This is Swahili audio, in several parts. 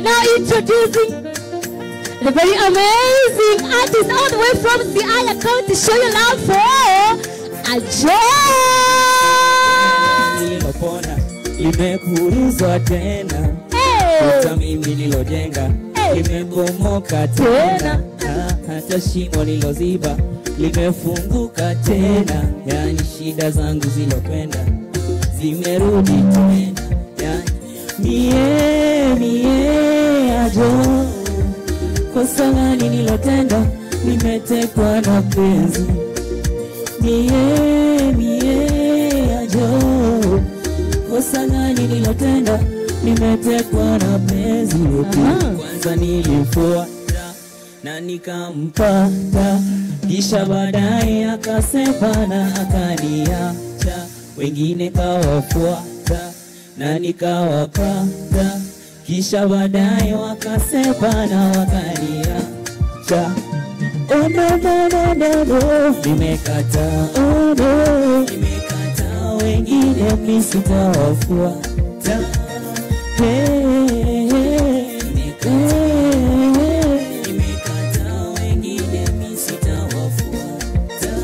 And now introducing the very amazing artist all the way from Siaya County. Show your love for Ajo. nililopona limekuruzwa tena Hey. hata mimi nilojenga Hey. limebomoka Tena. tena Ah, hata shimo liloziba limefunguka tena yani shida zangu zilokwenda zimerudi tena yani mie mie ajo kosa gani nilotenda nimetekwa na penzi mie mie ajo kosa gani nilotenda nimetekwa na penzi Aha. kwanza nilimfuata na nikampata kisha baadaye akasepa na akaniacha wengine kawafuata na nikawapata kisha baadaye wakasepa na wakaniacha Oh, no, no, no, no, no. Nimekata, oh, no. Nimekata wengine mi sitawafuata Hey, hey, hey. Nimekata wengine mi sitawafuata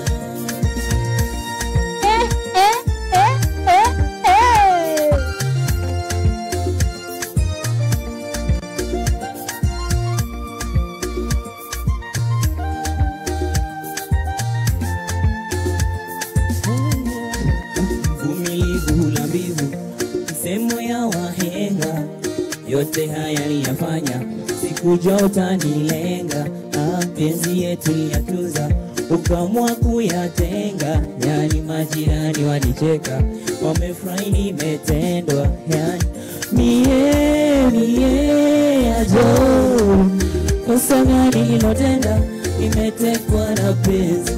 Eh, eh, eh, eh, eh. Vumilivu hula mbivu, msemo ya wahenga, yote haya niyafanya, sikujua utanilenga. Ah, penzi yetu liyatunza, ukamwa kuyatenga, yani majirani wanicheka, wamefurahi nimetendwa, yani mie mie ajo, kosa gani nilotenda, nimetekwa na penzi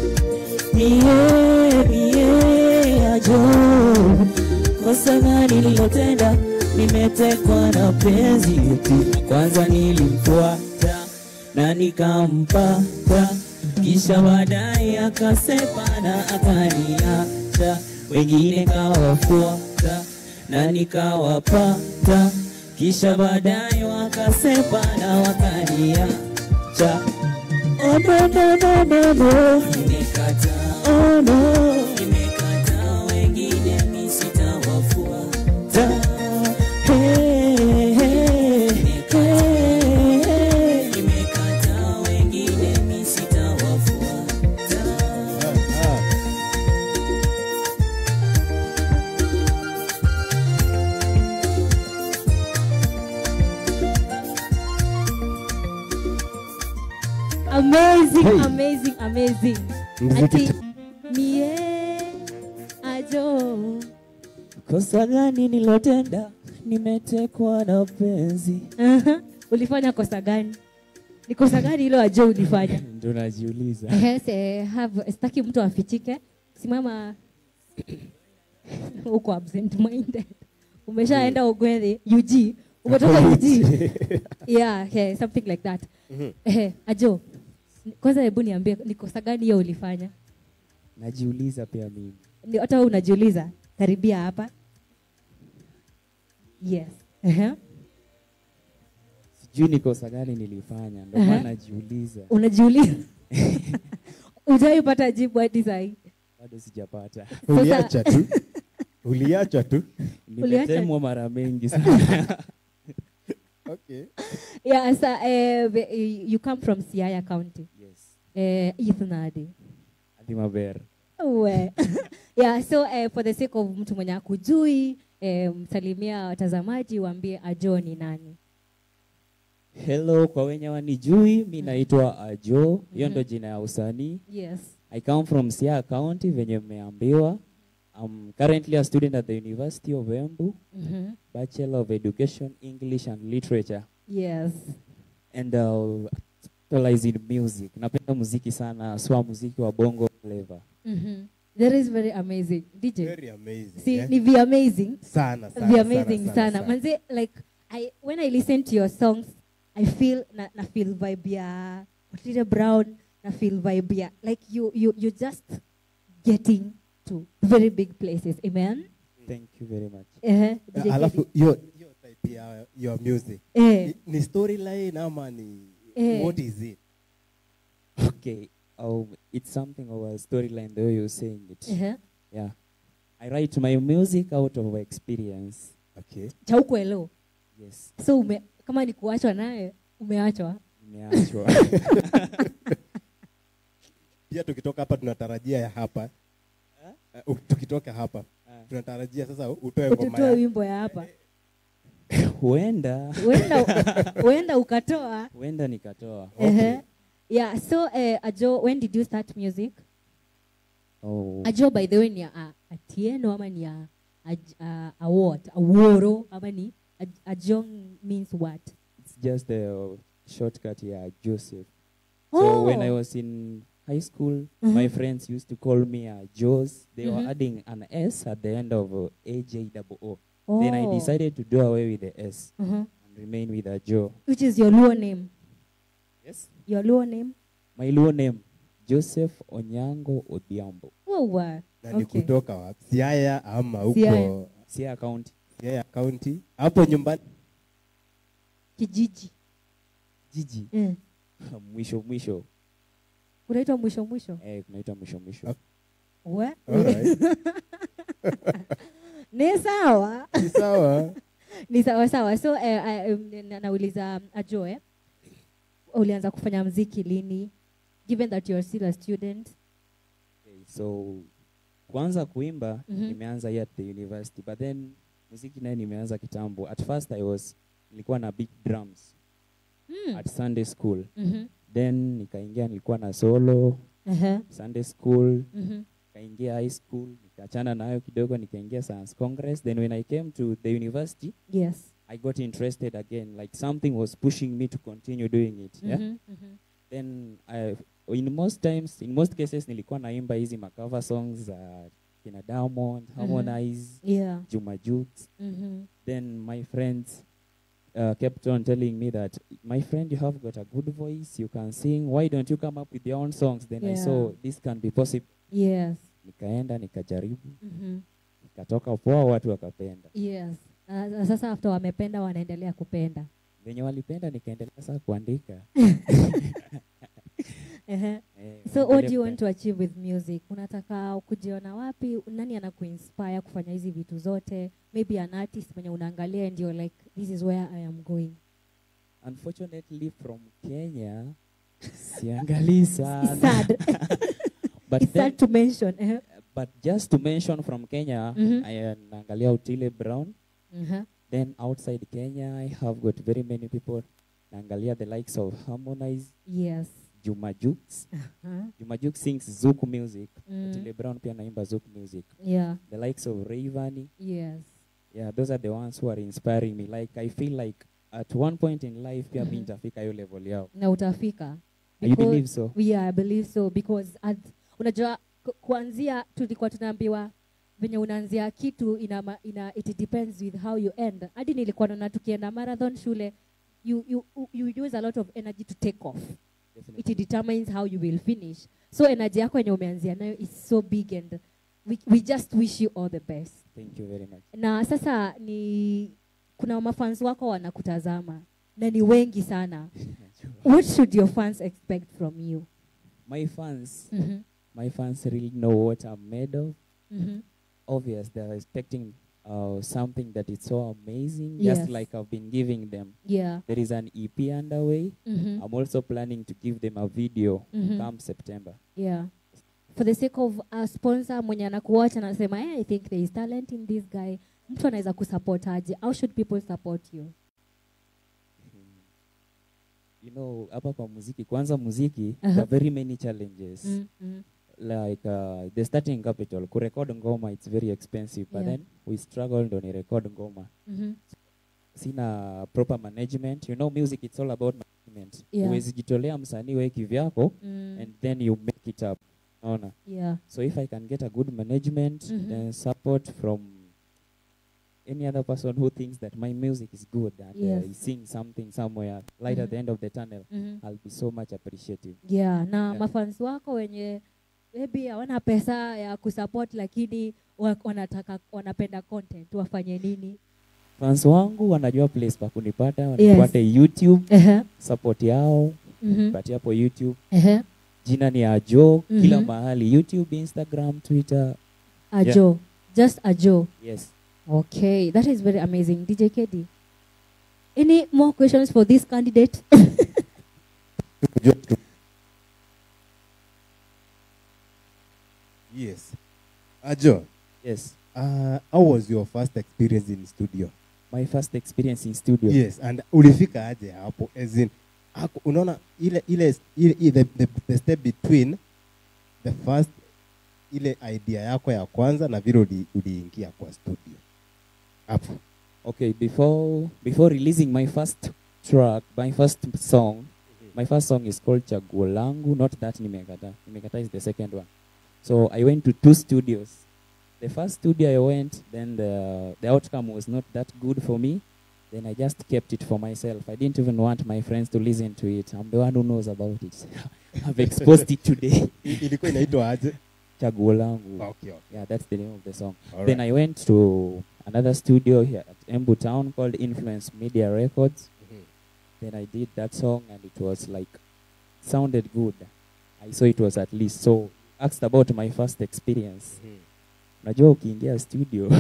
mie mie ajo kosa gani nilotenda nimetekwa na penzi eti kwanza nilimfuata na nikampata kisha baadaye akasepa na akaniacha wengine kawafuata na nikawapata kisha baadaye wakasepa na wakaniacha Oh no no no no no Nimekata oh no Nimekata wengine mi sitawafuata Hey, hey, hey. Nimekata wengine mi sitawafuata Amazing, Hey. amazing, amazing. Mziki Ati ta- mie ajo. Kosa gani nilotenda nimetekwa na penzi Aha. Ulifanya kosa gani? Ni kosa gani hilo ajo ulifanya? ndo najiuliza Yes, eh, have sitaki mtu afichike. Simama uko absent minded. Umeshaenda Ogwethe, UG. Umetoka UG. yeah, yeah, something like that. Eh, ajo. Kwanza hebu niambie ni kosa gani hiyo ulifanya? najiuliza pia mimi Ndio hata wewe unajiuliza. Karibia hapa. Yes. Uh-huh. sijui ni kosa gani nilifanya ndo Aha. maana najiuliza Unajiuliza. Ujaipata jibu hadi sahi. bado sijapata uliacha tu uliacha tu Uliacha- nimetemwa mara mengi sana okay. Yeah, so, uh, the- you come from Siaya County. yes Uh, Ithnadi. adhimaber We. yeah, so uh, for the sake of mtu mwenye akujui eh, msalimia watazamaji waambie Ajo ni nani. hello kwa wenye wanijui mi naitwa ajo hiyo Mhm. ndo jina ya usanii Yes. i come from siaya county venye mmeambiwa I'm currently a student at the University of Embu, Mhm. Bachelor of Education, English and Literature. Yes. And uh, specialize in music. Napenda muziki sana, swa muziki wa bongo flavor. Mhm. That is very amazing. DJ. Very amazing. See, yeah? ni be amazing. Sana, sana, Be amazing sana, sana. sana. Manze, like I when I listen to your songs, I feel na, na feel vibe ya Otile Brown, na feel vibe ya like you you you just getting to very big places. Amen. Thank you very much. Uh-huh. DJ alafu Kedi. hiyo hiyo type ya your music eh, ni, ni storyline ama ni Eh. what is it Okay. Um, it's something of a storyline the way you're saying it. ehe. Yeah. I write my music out of experience. okay cha ukuelewa Yes. so ume, kama ni kuachwa naye umeachwa Nimeachwa. pia tukitoka hapa tunatarajia ya hapa uh, tukitoka hapa tunatarajia sasa utoe ngoma ututoe ya wimbo ya hapa Huenda huenda huenda ukatoa huenda nikatoa. Ehe. yeah so eh, ajo when did you start music Oh. ajo by the way ni a, atieno ama ni a, a, a, a what a woro ama ni a, ajong means what It's just a shortcut here, Joseph. Oh. So when I was in high school, Mhm. my friends used to call me uh, Jos. They Mhm. were adding an S at the end of uh, AJOO. Then I Oh. decided to do away with the S Mhm. and remain with a Joe. which is your luo name Yes. your luo name My Luo name, Joseph Onyango Odhiambo. oh, wow. na ni okay. kutoka wapi siaya ama huko Siaya. Siaya County. siaya county hapo nyumbani kijiji Jiji. mm. mwisho mwisho. unaitwa mwisho mwisho Eh, kunaitwa mwisho mwisho. Okay. We? Alright. ni sawa Ni sawa ni sawa sawa so eh, eh, um, na- nauliza ajoe ulianza kufanya mziki lini given that you're still a student Okay, so kuanza kuimba Mhm. nimeanza here at the university but then muziki naye nimeanza kitambo at first i was nilikuwa na big drums mm. at sunday school Mhm. then nikaingia nilikuwa na solo Aha. sunday school Mhm. nikaingia high school nikaachana nayo kidogo nikaingia science congress then when i came to the university yes i got interested again like something was pushing me to continue doing it yeah? Mhm, mhm. then I, in most times in most cases nilikuwa naimba hizi macover songs za kina Diamond, Harmonize, yeah Juma Jux. Mhm. Then my friends uh, kept on telling me that my friend you have got a good voice, you can sing. Why don't you come up with your own songs? Then I Yeah. saw this can be possible. yes Nikaenda nikajaribu, Mhm. nikatoka poa, watu wakapenda. yes Na- na sasa after wamependa wanaendelea kupenda Venye walipenda nikaendelea sasa kuandika. Ehe. Eh, so what waendelee do you want kupenda. to achieve with music unataka kujiona wapi nani anakuinspire kufanya hizi vitu zote maybe an artist mwenye unaangalia and you're like this is where i am going Unfortunately from Kenya siangalii It's sana. sad. but It's then, sad to mention Ehe. but just to mention from Kenya, Mhm. I uh, naangalia Otile Brown. Mhm. Then outside Kenya, I have got very many people. Naangalia the likes of Harmonize, yes Juma Jux. Huh? Juma Jux sings Zouk music. Mm. Otile Brown pia naimba Zouk music. yeah The likes of Rayvanny. yes Yeah, those are the ones who are inspiring me. Like I feel like at one point in life pia Mhm. mi nitafika hiyo level yao. na utafika You Because- believe so? yeah i believe so because at, unajua ku- kuanzia tulikuwa tunaambiwa venye unaanzia kitu ina, ma- ina it depends with how you end hadi nilikuwa naona tukienda marathon shule you, you, you use a lot of energy to take off Definitely. it determines how you will finish so energy yako yenye umeanzia nayo is so big and we, we just wish you all the best Thank you very much. na sasa ni kuna mafans wako wanakutazama na ni wengi sana what should your fans expect from you my fans, mm-hmm. my fans really know what I'm made of. Mm-hmm. obvious they're expecting uh, something that is so amazing Yes. just like i've been giving them yeah there is an ep underway mm-hmm. i'm also planning to give them a video Mhm. come september yeah for the sake of a sponsor mwenye anakuacha anasema hey, i think there is talent in this guy mtu anaweza kusupport aje how should people support you you know hapa kwa muziki kwanza muziki Aha. there are very many challenges mm mm. like uh, the starting capital kurecord ngoma it's very expensive but Yeah. then we struggled on record ngoma Mm-hmm. sina proper management you know music it's all about management Yeah. huwezi jitolea msanii we kivyako Mm. and then you make it up naona yeah So if I can get a good management Mhm. and support from any other person who thinks that my music is good and Yes. uh, is seeing something somewhere light at Mhm. the end of the tunnel, mm-hmm. I'll be so much appreciative. yeah na Yeah. mafans wako wenye maybe hawana pesa ya kusupport lakini wa- wanataka wanapenda content wafanye nini fans wangu wanajua place pa kunipata wanipate youtube Ehe. support yao Mhm. pati hapo youtube Ehe. jina ni ajo kila Mhm. mahali youtube instagram twitter Ajo. Just Ajo. yes Okay, that is very amazing. DJ KD. Any more questions for this candidate? yes ajo yes uh, how was your first experience in studio my first experience in studio yes and ulifika aje hapo as in haku- unaona ile ile, ile, ile the, the, the step between the first ile idea yako ya kwanza na vile uli- uliingia kwa studio hapo okay before before releasing my first track my first song my first song is called chaguo langu not that nimekata nimekata is the second one so i went to two studios the first studio i went then the, the outcome was not that good for me then i just kept it for myself i didn't even want my friends to listen to it i'm the one who knows about it i've exposed it today I- ilikuwa inaitwa aje chaguo langu okay, okay. yeah that's the name of the song All then right. i went to another studio here at embu town called influence media records Mhm. then I did that song and it was like sounded good. I saw it was at least so asked about my first experience. Mhm. Unajua ukiingia studio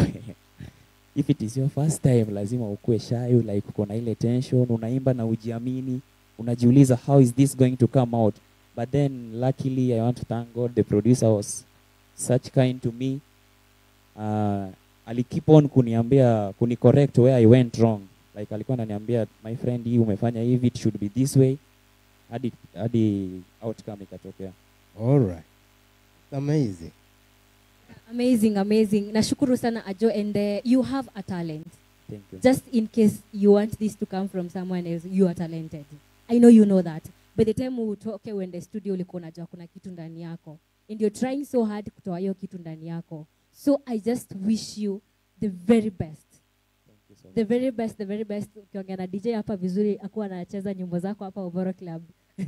if it is your first time lazima ukue shy like uko na ile tension unaimba na ujiamini unajiuliza how is this going to come out but then luckily I want to thank God the producer was such kind to me uh, ali keep on kuniambia kuni correct where I went wrong like alikuwa ananiambia my friend hii umefanya hivi it should be this way hadi hadi outcome ikatokea All right. amazing amazing, amazing. Nashukuru sana Ajo and uh, you have a talent. thank you Just in case you want this to come from someone else, you are talented. I know you know that. By the time utoke uende studio ulikuwa unajua kuna kitu ndani yako. And you're trying so hard kutoa hiyo kitu ndani yako. So I just wish you the very best. thank you so much the very best the very best ukiongea na dj hapa vizuri akuwa anacheza nyimbo zako hapa Oboro club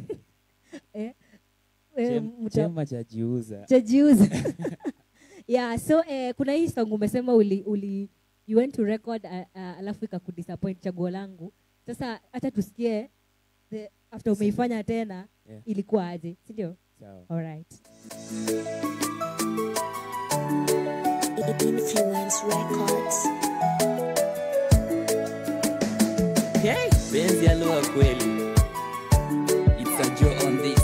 eh, eh, Chem- mta- chema cha jiuza chajiuza yeah so eh, kuna hii song umesema uli, uli you went to record uh, uh, alafu ikakudisappoint chaguo langu sasa hata tusikie the, after umeifanya tena Yeah. ilikuwa aje si ndio sawa alright Influence Records. Hey, penzi ya lugha kweli. It's a Joe on this.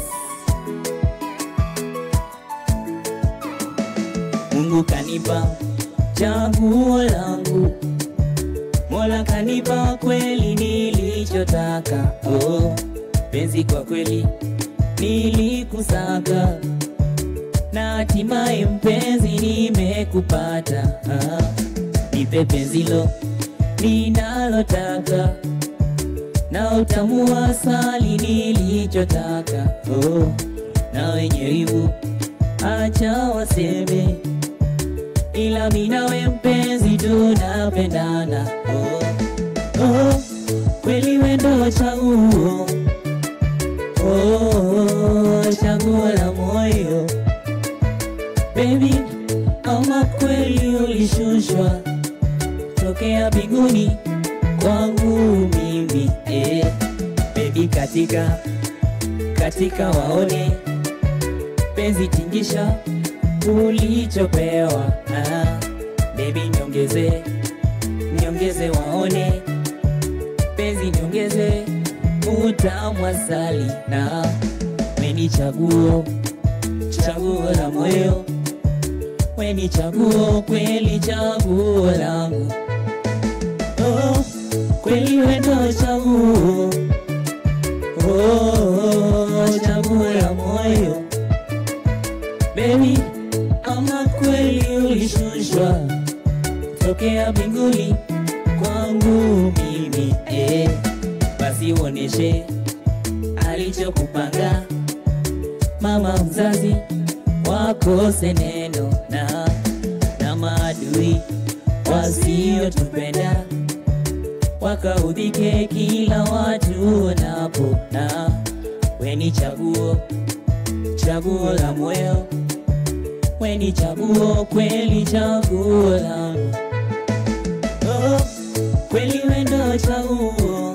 Mungu kanipa chaguo langu, Mola kanipa kweli nilichotaka. Oh, penzi kwa kweli nilikusaka na hatimaye mpenzi nimekupata. Ah, nipe penzilo ninalotaka na utamu wa asali nilichotaka. Oh, na wenye wivu acha waseme, ila mimi nawe mpenzi tunapendana. Oh, oh, kweli wendo chaguo oh, chaguo la moyo baby, ama kweli ulishushwa tokea mbinguni kwangu mimi eh. Baby katika katika waone penzi tingisha ulichopewa ah. Baby niongeze niongeze waone penzi niongeze utamu asali na weni chaguo chaguo la moyo weni chaguo kweli chaguo langu oh, kweli wendo chaguo oh, chaguo la moyo Baby, ama kweli ulishushwa tokea mbinguni kwangu mimi eh. Basi uoneshe alichokupanga mama mzazi wakose neno na na maadui wasiotupenda wakaudhike kila watu wanapo na weni chaguo chaguo la moyo weni chaguo kweli chaguo langu oh, kweli wendo chaguo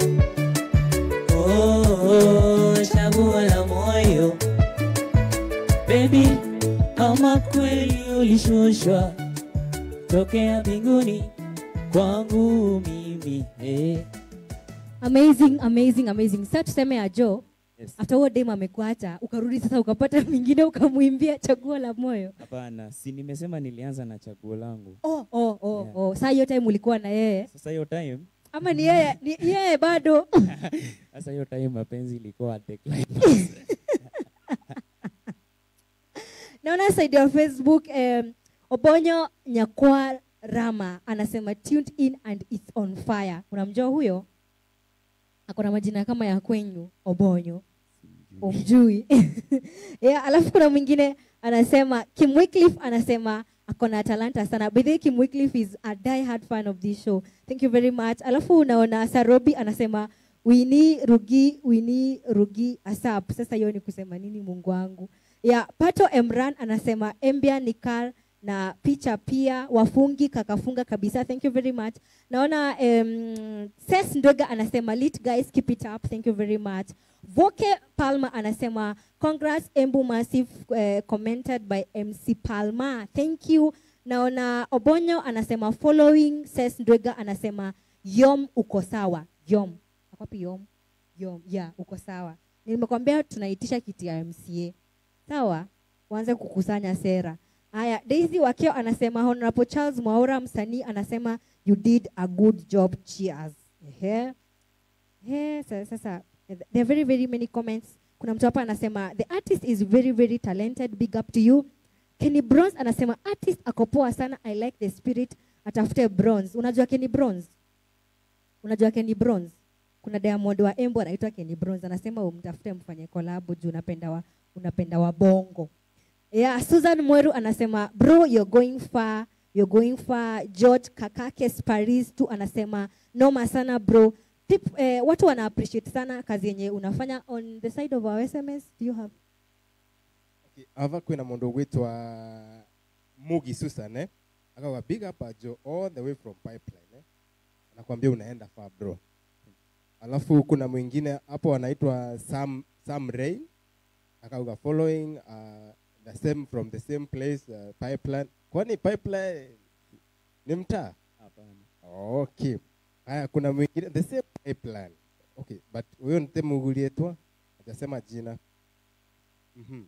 oh, chaguo la moyo baby ama kweli ulishushwa tokea mbinguni kwangu mimi eh. amazing amazing amazing sa tuseme ya jo Yes. after huo dem amekuacha ukarudi sasa ukapata mwingine ukamwimbia chaguo la moyo Hapana, si nimesema nilianza na chaguo langu. oh, oh, oh, Yeah. oh. saa hiyo time ulikuwa na yeye Sasa hiyo time, ama ni yeye ni yeye bado sasa hiyo time mapenzi ilikuwa at decline. naona side ya facebook um, obonyo nyakwa rama anasema tuned in and it's on fire unamjua huyo akona majina kama ya kwenyu obonyo umjui yeah, alafu kuna mwingine anasema kim Wycliffe anasema akona talanta sana by the way kim Wycliffe is a die hard fan of this show thank you very much alafu unaona sarobi anasema wini rugi wini rugi asap sasa hiyo ni kusema nini mungu wangu ya pato emran anasema embia nikar na picha pia wafungi kakafunga kabisa thank you very much naona um, ses ndoga anasema lit guys keep it up thank you very much voke palma anasema congrats embu massive uh, commented by mc palma thank you naona obonyo anasema following ses ndwega anasema yom uko sawa yom akwapi yom yom yeah uko sawa nimekwambia tunaitisha kiti ya mca sawa uanze kukusanya sera haya daisy wakio anasema honorable charles mwaura msanii anasema you did a good job cheers Ehe. Ehe, sasa, sasa there are very very many comments kuna mtu hapa anasema the artist is very very talented big up to you kenny bronze anasema artist ako poa sana i like the spirit atafute bronze unajua kenny bronze unajua kenny bronze kuna diamond wa embo anaitwa kenny bronze anasema umtafute mfanye kolabo juu unapenda wa, unapenda wa bongo yeah, susan mweru anasema bro you're going far you're going far george kakakes paris tu anasema noma sana bro Tip, eh, watu wana appreciate sana kazi yenye unafanya on the side of our sms do you have Okay, ava kwina mundu ugwitwa mugi susan eh? akaga big up ajo all the way from pipeline eh? anakwambia unaenda far bro alafu kuna mwingine hapo anaitwa sam sam rain akauga following uh, the same from the same place uh, pipeline kwani pipeline ni mtaa Hapana. okay haya kuna mwingine the same pipeline okay but huyo ntemugulietwa ajasema jina mm-hmm.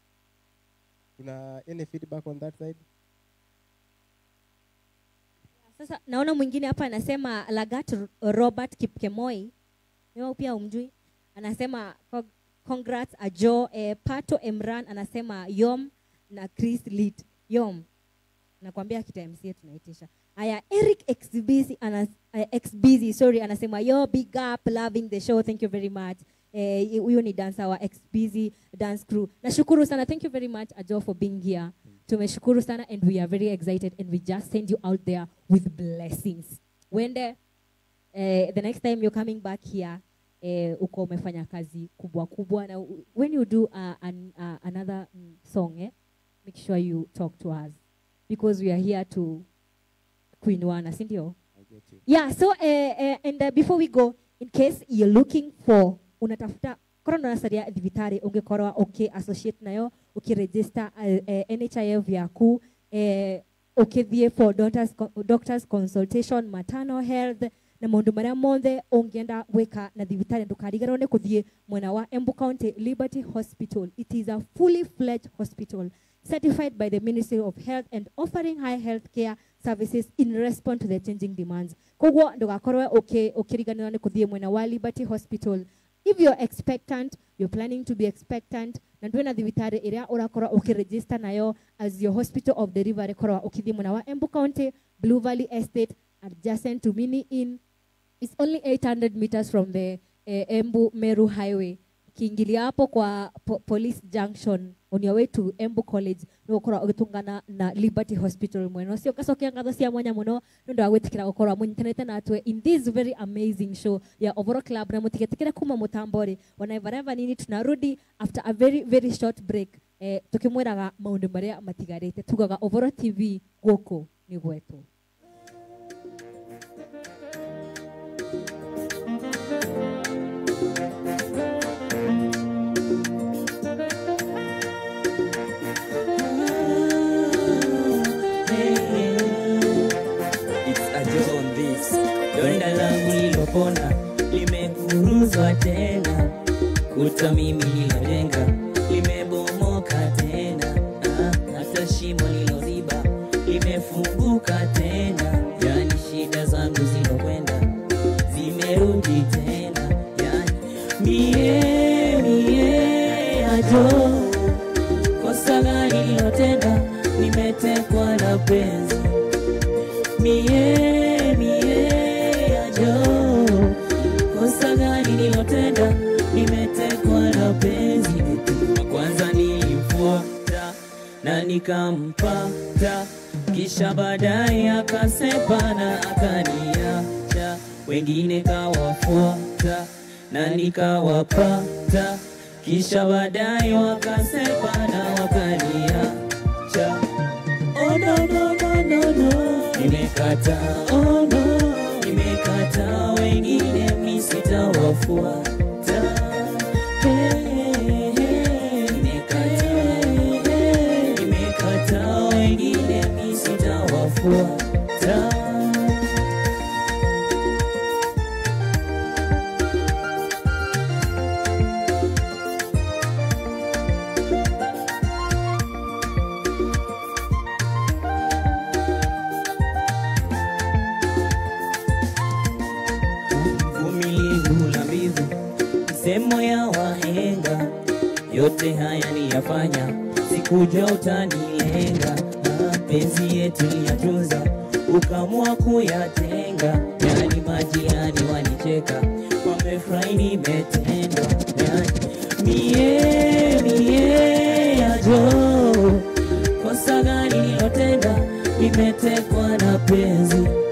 kuna any feedback on that side sasa naona mwingine hapa anasema lagat R- robert kipkemoi wewe pia umjui anasema "Cong- congrats ajo eh, pato emran anasema yom na chris lit yom nakwambia kitamca tunaitisha haya eric xbc anas, uh, xbc sorry anasema yo big up loving the show thank you very much Eh, huyo ni dancer wa xbc dance crew nashukuru sana thank you very much ajo for being here tumeshukuru sana and we are very excited and we just send you out there with blessings wende eh, the next time you're coming back here eh, uko umefanya kazi kubwa kubwa na u- when you do uh, an, uh, another mm, song eh, make sure you talk to us because we are here to kuinuana si ndio I get you. yeah so uh, uh, and uh, before we go in case you're looking for unatafuta korwo nasaria thibitari ungikorwa uki associate nayo ukiregister uh, uh, nhif yaku uh, ukithie for doctors, co- doctors consultation maternal health na maundu maria mothe ungienda gwika na thibitari ndukariganirwo ni kuthie mwena wa embu county liberty hospital it is a fully fledged hospital certified by the Ministry of Health and offering high health care services in response to the changing demands. Koguo ndugakorwe uki- ukiriganirwo ni kuthie mwena wa Liberty Hospital. If you're expectant, you're planning to be expectant, na ndwĩ na thibitarĩ ĩrĩa ũrakorwo ũkĩregister nayo as your hospital of delivery korwa ũkĩthiĩ mwena wa Embu County, Blue Valley Estate, adjacent to Mini Inn, It's only 800 meters from the eh, Embu Meru Highway. Ukiingilia hapo kwa po police junction on your way to Embu College nä gå korwo å gä tångana na Liberty Hospital mwena å cio gacokia ngatho cia mwanya må no nä å ndå wa gwä tä kä ra gå korwo må nyitanä natwe in this very amazing show ya Ovoro Club na må tigetä kä re kuma må tambo rä wanaevareva nini tunarudi after a very very short break eh, tå kä mwä raga maå ndå marä a matigarä te tugaga Ovoro TV gå kå nä gwetwo donda langu lilopona limekuruzwa tena, kuta mimi lilojenga limebomoka tena, ah, hata shimo liloziba limefunguka tena, yani shida zangu zilokwenda zimerudi tena, yani mie mie ajo kosa gani nilotenda, nimetekwa na penzi mie mie ajo kosa gani nilotenda, nimetekwa na penzi wa kwanza nilimfuata na nikampata, kisha baadaye akasepana akaniacha, wengine kawafuata na nikawapata, kisha baadaye wakasepana wakaniacha. Oh no no no no no, nimekata oh no, nimekata wengine mi sitawafuata. Hey, hey, nimekata, hey, nimekata wengine mi sitawafuata. uvumilivu la mbivu, semo ya wahenga, yote haya niyafanya, sikujua utanilenga. Ah, Penzi yetu liyatunza, ukamua kuyatenga, yani majirani wanicheka, wamefurahi nimetendwa, yani mie mie ajo kosa gani nilotenda, nimetekwa na penzi